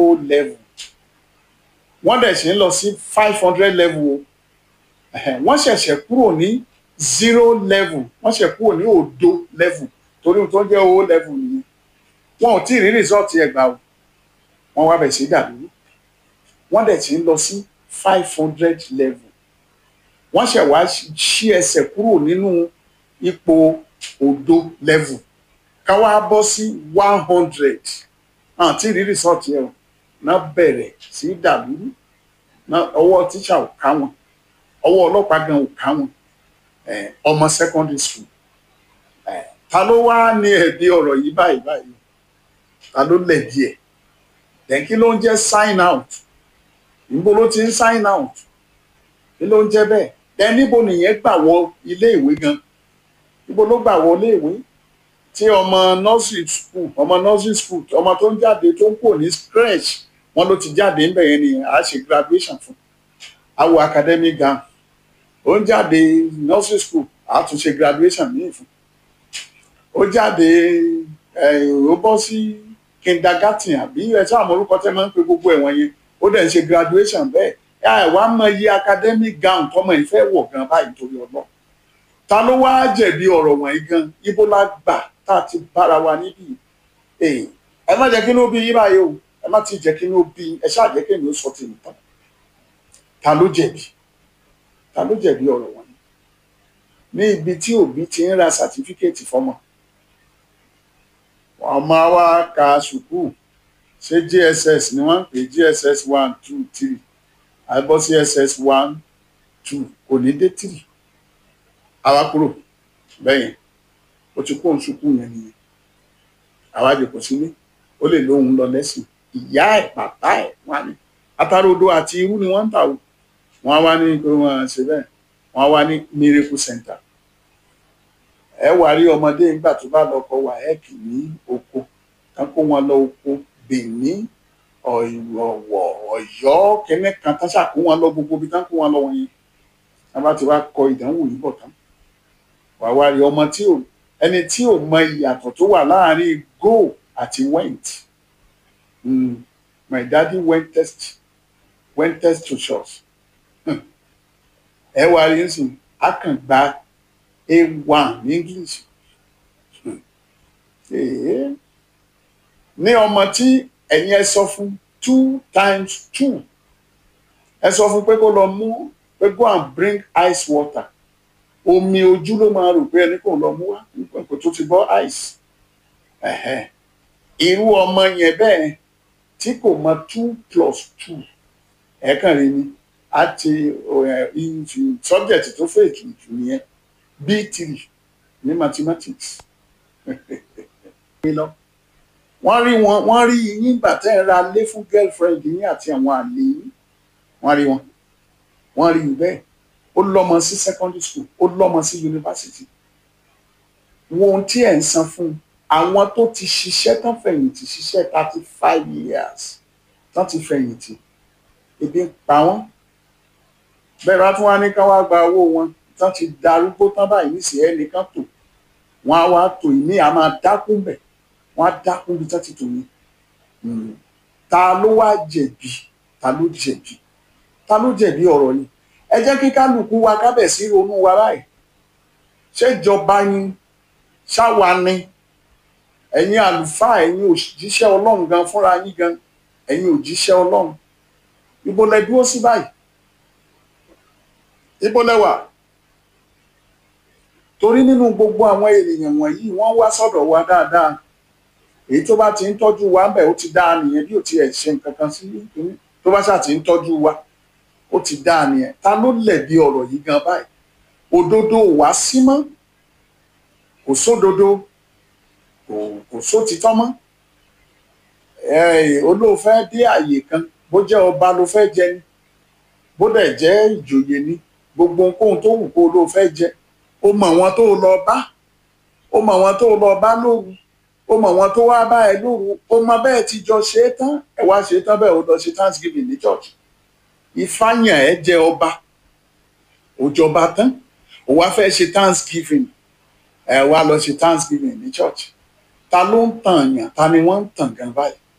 o level wọ́n dẹ̀ ṣe ń lọ sí five hundred level o Ẹ̀hẹ̀, wọ́n ṣẹ̀ṣẹ̀ kúrò ní zero level wọ́n ṣẹ̀ kúrò ní òdo level torí ohun tó ń jẹ́ o level nìyẹn wọn ò tí ì rí rìsọ́ọ̀tì ẹ̀ gbà o wọ́n wá bẹ̀ sí dàbí wọ́n dẹ̀ ti ń lọ sí five hundred level wọ́n ṣẹ̀ wá ṣí ẹsẹ̀ kúrò nínú ipò òdo level ká wá bọ́ sí one hundred àti rí rìsọ́ọ̀tì ẹ̀ o náà bẹ̀rẹ̀ sí dàlúrú náà ọwọ́ tíṣà ò ká wọn ọwọ́ ọlọ́pàá gan ò ká wọn eh, ọmọ secondary school eh, ta ló wá ní ẹ̀bi ọ̀rọ̀ yìí báyìí báyìí ta ló lẹ̀bi ẹ̀ then kí ló ń jẹ́ sign out níbo ló ti ń sign out kí ló ń jẹ́ bẹ́ẹ̀ then níbo nìyẹn gbà wọ ilé ìwé gan níbo ló gbà wọ ilé ìwé tí ọmọ nursery school ọmọ nursery school ọmọ tó ń jáde tó ń kò ní scratch wọn ló ti jáde ńbẹ̀ yẹn ni a ṣe graduation fún awo academic gown ó ń jáde nursery school a tún ṣe graduation míì fún ó jáde ẹ ó bọ́ sí kindergarten àbí ẹ sáà mọ orúkọ tẹ́ máa ń pe gbogbo ẹ̀wọ̀n yẹn ó dẹ̀ ń ṣe graduation bẹ́ẹ̀ ẹ wàá mọ iye academic gown tọmọ ìfẹ́ wọ̀ gan báyìí torí ọlọ́ ta ló wá jẹ̀bi ọ̀rọ̀ wọ̀nyí gan ibo la gbà tá a ti bára wa níbí ee ẹ má jẹ́ kí ló bí yín báyìí o ẹ má ti jẹ́ kí ló bí ẹ ṣáà jẹ́ kí èmi ó sọ tèmi tán ta ló jẹ̀bi ta ló jẹ̀bi ọ̀rọ̀ wọ̀nyí ní ibi tí òbí ti ń ra sàtífíkẹ́ẹ̀tì fọ́mọ ọmọ wa ka sùkúù ṣé JSS ni wọ́n ń pè JSS one two three àbọ̀ sí SS one two kò ní dé three àwa kúrò bẹ́yẹn ó ti kó òun sùkúù yẹn nìyẹn àwa jòkó sílé ó lè lóun lọ lẹ́sìn ìyá ẹ̀ bàbá ẹ̀ wà ní atarodo àti irú ni wọ́n ń tà o wọ́n á wá ní pé wọ́n ṣe bẹ́ẹ̀ wọ́n á wá ní miracle center ẹ wà rí ọmọdé nígbà tó bá lọ kọ wáẹ́ẹ̀kì ní oko kán kó wọn lọ oko Benin ọ̀wọ̀ ọ̀yọ́ kẹ́nẹ́ kan tán ṣàkó wọn lọ gbogbo ibi tán kó wọn lọ wọn yẹn wọn bá ti wá kọ ìdánwò yìí bọ̀ tán wà wá rí ọmọ tí ò ẹni tí ò mọ ìyàtọ̀ tó wà láàárín go àti went mm. my daddy went test went test to church ẹ wá rí nsìn a kàn gba a1 ní english ní ọmọ tí ẹ̀yin ẹ sọ fún two times two ẹ sọ fún pé kó lọ mú pé go and bring ice water omi ojú ló máa rò pé ẹni kò lọ mú wá kò tó ti bọ́ ice irú ọmọ yẹn bẹ́ẹ̀ tí kò mọ two plus two ẹ̀ẹ̀kan rí ni àti subject tó fẹ́ ètùtù nìyẹn b three ní mathematics wọ́n rí wọn wọ́n rí yín gbà tẹ́ ẹ ra lé fún girlfriend yín àti àwọn àlè yín wọ́n rí wọn wọ́n rí bẹ́ẹ̀ ó lọ́mọ sí secondary school ó lọ́mọ sí university wo ohun tí ẹ̀ ń san fún àwọn tó ti ṣiṣẹ́ tán fẹ̀yìntì ṣiṣẹ́ thirty five years tán ti fẹ̀yìntì ebi ń pa wọ́n bẹ́ẹ̀ bá tún wá ní ká wá gba owó wọn tán ti darúgbó tán báyìí nísìnyí ẹnìkan tò wọ́n á wá tò ìmí à máa dákú bẹ̀ wọ́n á dákú bí tán ti tò ní ta ló wá jẹ̀bi ta ló jẹ̀bi ta ló jẹ̀bi ọ̀rọ̀ yìí ẹ jẹ́ kí kálukú wa kábẹ̀ sí ronú wa báyìí ṣèjọba ni ṣáwa ni ẹ̀yin àlùfáà ẹ̀yin òjíṣẹ́ ọlọ́run gan fúnra yín gan ẹ̀yin òjíṣẹ́ ọlọ́run ibo lẹ dúró sí báyìí ibo lẹ wà torí nínú gbogbo àwọn ènìyàn wọ̀nyí wọ́n wá sọ́dọ̀ wa dáadáa èyí tó bá ti ń tọ́jú wa ń bẹ̀ ó ti dáa nìyẹn bí ò tiẹ̀ ṣe nǹkan kan sí tó bá ṣáà ti ń tọ́jú wa ó ti dáa nìyẹn ta ló lẹ̀bi ọ̀rọ̀ yìí gan báyìí òdodo ò wá sí mọ́ kò sódodo kò kò sótítọ́ mọ́ olóòfẹ́ dé àyè kan bó jẹ́ ọba ló fẹ́ jẹ ni bó dẹ̀ jẹ́ ìjòyè ni gbogbo ohunkóhun tó wù kó olóòfẹ́ jẹ ó mọ̀ wọn tó lọ bá ó mọ̀ wọn tó lọ bá lóru ó mọ̀ wọn tó wá bá ẹ lóru ó mọ bẹ́ẹ̀ ti jọ ṣe é tán ẹ wá ṣe é tán bẹ́ẹ̀ ó lọ ṣe thanksgiving ní church ìfàyàn ẹ jẹ ọba òjọba tán ó wá fẹ́ ṣe thanksgiving ẹ wá lọ ṣe thanksgiving ní church ta ló ń tàn yàn ta ni wọ́n ń tàn gan báyìí